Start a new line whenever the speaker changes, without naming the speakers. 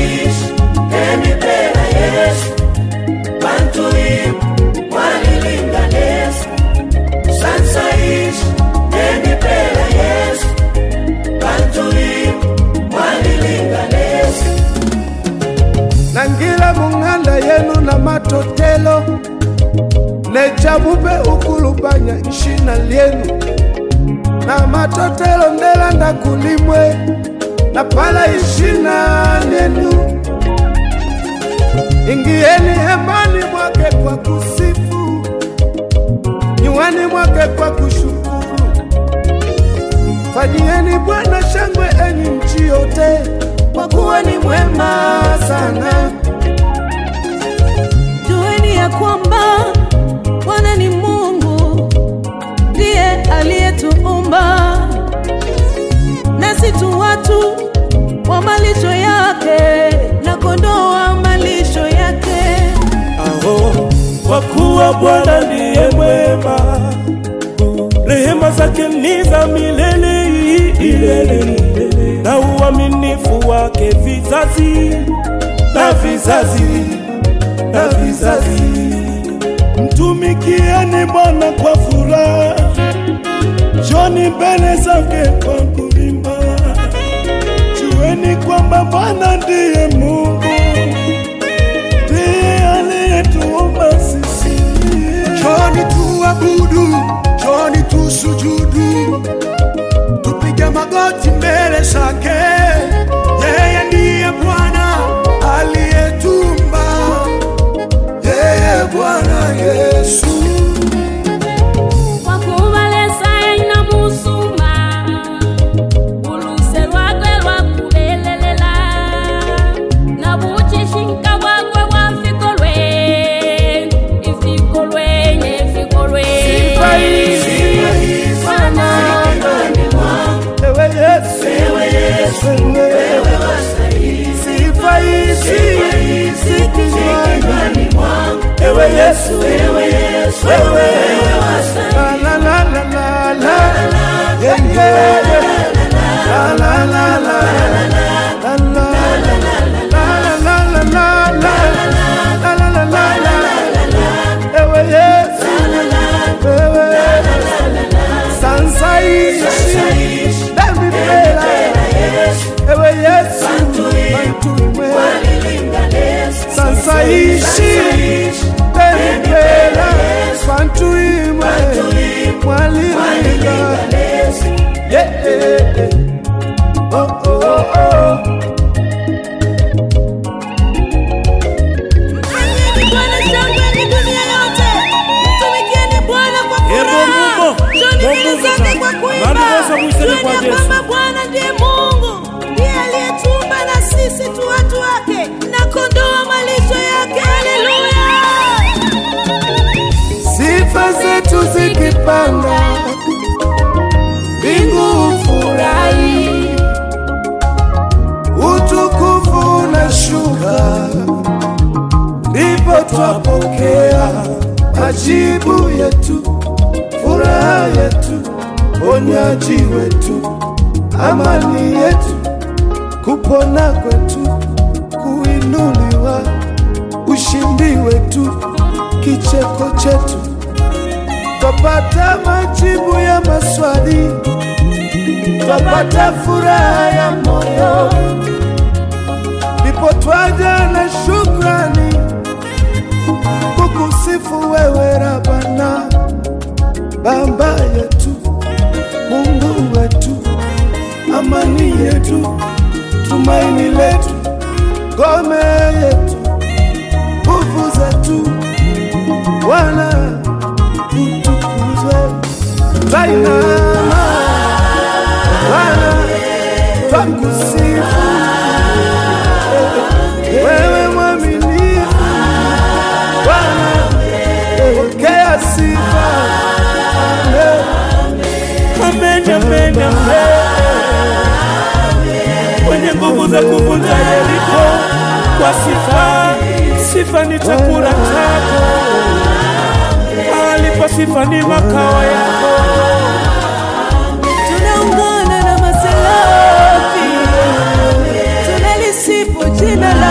ishi emipela yesu bantu im mwalilinganesa sansa ishi emipela yesu bantu im mwalilinganesa
nangila mung'anda yenu na matotelo nechamupe ukulubanya ishina lyenu na matotelo ndelanda kulimwe na pala ishina lyenu ingieni hemani mwake kwa kusifu nyuani mwake kwa kushukuru fanyieni bwana shangwe enyi nchi yote kwa kuwa ni mwema sana
Jueni ya kwamba Bwana ni Mungu, ndiye aliyetuumba, nasi tu watu wa malisho yake na kondoo wa malisho yake.
Aho, kwa kuwa Bwana ndiye mwema, rehema zake ni za milele milele, milele, na uaminifu wake vizazi na vizazi na vizazi. Mtumikieni Bwana kwa furaha, njoni mbele zake kwa kuimba. Jueni kwamba Bwana ndiye Mungu, ndiye aliyetuumba sisi.
Njoni tuabudu, njoni tusujudu, tupige magoti mbele zake. Yeye ndiye Bwana aliyetumba, yeye Bwana Yesu.
wakubalesa ina musuma uluse lwakwe lwakubelelela na buchishinka bwakwe bwa mfiko lwe ifiko lwenye ifiko lwe
Sifa hizi,
Bwana,
Ewe Yesu, ewe Yesu, wewe wastahili. Sifa hizi, zikinywani mwangu. Ewe Yesu, ewe Yesu, wewe wastahili. La, la, la, la, la, la. Yeah, yeah, yeah. La, la, la, la, la, la, la. La, la, la, la, la, la. La, la, la, la, la. Ewe Yesu, wewe Sansa ishi Demi pela Ewe Yesu Bantu imwe Sansa ishi Demi pela Bantu imwe Mwalilinga Yeah yeah yeah Oh oh oh oh
Mpigieni Bwana shangwe ni dunia yote, mtumikieni Bwana kwa
Ebo
furaha,
mumo,
njoni mbele
mumo
zake kwa
sana.
kuimba.
Bwana Yesu amwiseme
Jueni
kwa
ya
Yesu.
kwamba Bwana ndiye Mungu, ndiye aliyetuumba na sisi tu watu wake na kondoo wa malisho yake. Haleluya!
Sifa zetu zikipanda, mbingu furahi, utukufu unashuka, ndipo twapokea majibu yetu, furaha yetu, ponyaji wetu, amani yetu, kupona kwetu, kuinuliwa, ushindi wetu, kicheko chetu twapata majibu ya maswali, twapata furaha ya moyo, ndipo twaja na shukrani kukusifu wewe Rabana, Baba yetu, Mungu wetu, amani yetu, tumaini letu, ngome yetu, nguvu zetu, Bwana utukuzwe. Twainama Bwana, twakusifu wewe mwaminifu Bwana, pokea sifa. Amen.
Amen, amen, amen. Mwenye nguvu za kuvunja Yeriko kwa sifa, sifa ni chakula chako, alipo sifa ni makao yako.
Tunaungana na maselafi tunalisifu jina jina lako